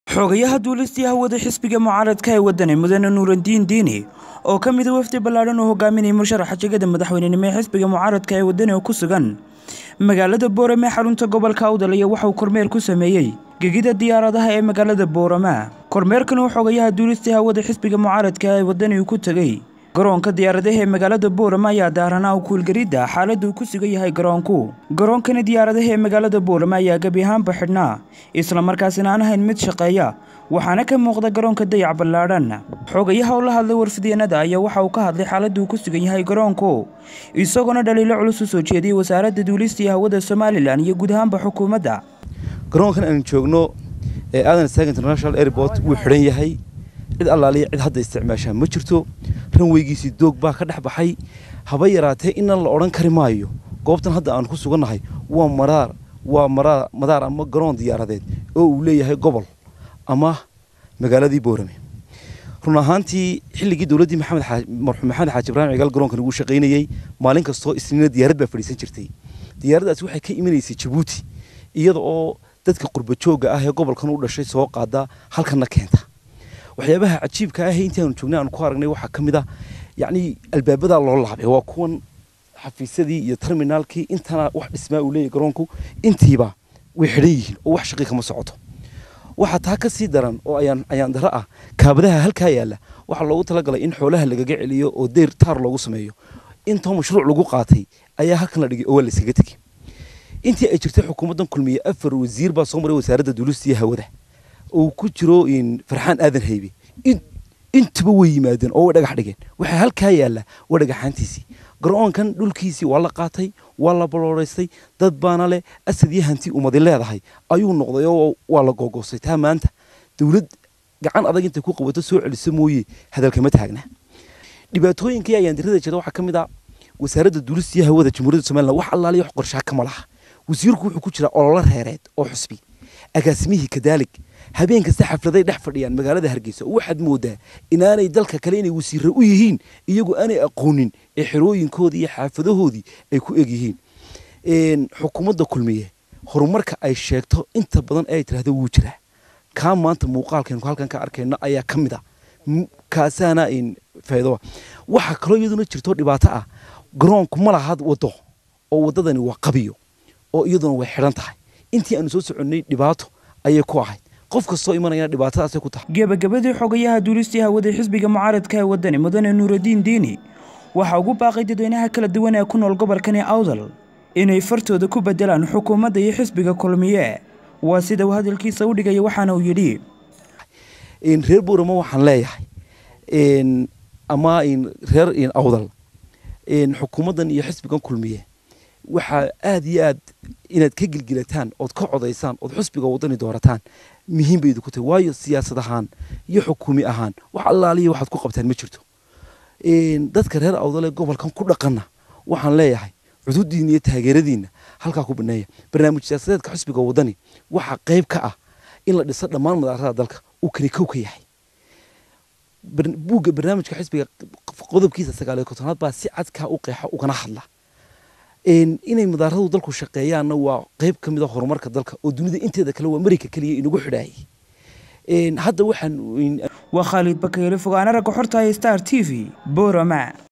xogayaha duulistii hawada xisbiga mucaaradka ee wadani mudane nuurandiin diini oo ka mida wafdi ballaadhan uu hogaaminayay musharaxa jegada madaxweynenimo ee xisbiga mucaaradka ee wadani oo ku sugan magaalada boorame ee xarunta gobolka awdal iyo waxauu kormeer ku sameeyey gegida diyaaradaha ee magaalada boorama kormeerkan uu xogayaha duulistii hawada xisbiga mucaaradka ee wadani uu ku tegey garoonka diyaaradaha ee magaalada boorama ayaa daaranaa u kuulgaridda xaaladda uu ku sugan yahay garoonku garoonkani diyaaradaha ee magaalada boorama ayaa gebi ahaanba xidhnaa islamarkaasina aan ahayn mid shaqeeya waxaana ka muuqda garoonka dayac ballaadhan xogayaha oo la hadlay warfideenada ayaa waxa uu ka hadlay xaaladda uu ku sugan yahay garoonku isagoona dhaliilo culus u soo jeediyey wasaaradda duulistii hawada somalilan iyo guud ahaanba xukuumadda garoonkan aan joogno ee aadan stag international airport wuu xidhan yahay cid allaaliya cid hadda isticmaashaa ma jirto ranweygiisii doog baa ka dhex baxay haba yaraatee inan la odhan kari maayo goobtan hadda aan ku sugannahay waa maraar waa maraar madaar ama garoon diyaaradeed oo uu leeyahay gobol ama magaaladii boorame run ahaantii xilligii dowladdii maxamed marxuum maxamed xaaji ibraahim cigaal garoonkan ugu shaqaynayey maalin kastoo isniina diyaarad baa fadhiisan jirtay diyaaraddaasi waxay ka imanaysay jabuuti iyada oo dadka qurba joogga ah ee gobolkan u dhashay soo qaada halkanna keenta waxyaabaha cajiibka ah intii aanu joognay aanu ku aragnay waxaa ka mid ah yacni albaabadaa loo laabay waa kuwan xafiisyadii iyo terminaalkii intana wax dhismaa uu leeyahy garoonku intiiba way xidhan yihiin oo wax shaqii kama socoto waxaa taa ka sii daran oo ayaan ayaan daro ah kaabadaha halkaa yaalla waxaa loogu talagalay in xoolaha lagaga celiyo oo deyr taar loogu sameeyo intoo mashruuc lagu qaatay ayaa halkan la dhigay oo waa layskaga tegey intii ay jirtay xukuumaddan kulmiye afar wasiir baa soo maray wasaaradda duulista iyo hawada uu ku jiro farxaan aadan haybe intuba way yimaadeen oo way dhagax dhigeen waxaa halkaa yaalla waa dhagaxaantiisii garoonkan dhulkiisii waa la qaatay waa la balooraystay dad baana leh asad iyo hanti umadi leedahay ayuu noqday oo waa la googoostay taa maanta dowlad gacan adag intay ku qabato soo celiso mooye hadalkama taagna dhibaatooyinkii ayaan dirada jeeda waxaa ka mid ah wasaaradda duulista iyo hawada jamhuuriyadda somaliland wax allaaliya wax qorshaa kama laha wasiirku wuxuu ku jiraa ololo reereed oo xusbi agaasimihii kadaalig habeen kasta xafladay dhex fadhiyaan magaalada hargeysa oo waxaad moodaa inaanay dalka kale inay wasiirre u yihiin iyagoo aanay aqoonin ee xerooyinkoodii iyo xaafadahoodii ay ku eg yihiin xukuumadda kulmiye horumarka ay sheegto inta badan ay tidhahdo wuu jiraa kaa maanta muuqaalkaynu halkan ka arkayno ayaa ka mid a kaasaana faa'iido waxaa kaloo iyaduna jirto dhibaato ah garoonku ma laha waddo oo waddadani waa qabiyo oo iyaduna way xidhan tahay intii aanu soo soconnay dhibaato ayay ku ahayd qof kastoo imanayana dhibaatadaasay ku tahay gebagabadii xogayaha duulistii hawada xisbiga mucaaradka ee wadani mudane nuuraddiin diini waxaa ugu baaqay dadweynaha kala duwan ee ku nool gobolkani awdal inay fartooda ku bedelaan xukuumadda iyo xisbiga kulmiye waa sida uu hadalkiisa u dhigaya waxaana uu yidhi reer boorama waxaan leeyahay ama reer awdal xukuumaddan iyo xisbigan kulmiye waxaa aada iyo aad inaad ka gilgilataan ood ka codaysaan ood xusbiga wadani doorataan muhiim bay idinku tahay waayo siyaasad ahaan iyo xukuumi ahaan wax allaaliya waxaad ku qabtaan ma jirto dadka reer awdale gobolkan ku dhaqanna waxaan leeyahay cududiina iyo taageeradiina halkaa ku baneeya barnaamij siyaasadeedka xusbiga wadani waxaa qayb ka ah in la dhiso dhammaan madaarada dalka uu kani kow ka yahay buugga barnaamijka xisbiga qodobkiisa sagaaliyo kontonaad baa si cadkaa u qeexa ugana hadla inay madaaradu dalku shaqeeyaanna waa qayb ka mid a horumarka dalka oo dunida inteeda kale waa marayka keliya inagu xidhaayay hadda waxaan waa khaalid bakeyle fogaana ragga xorta star t v borama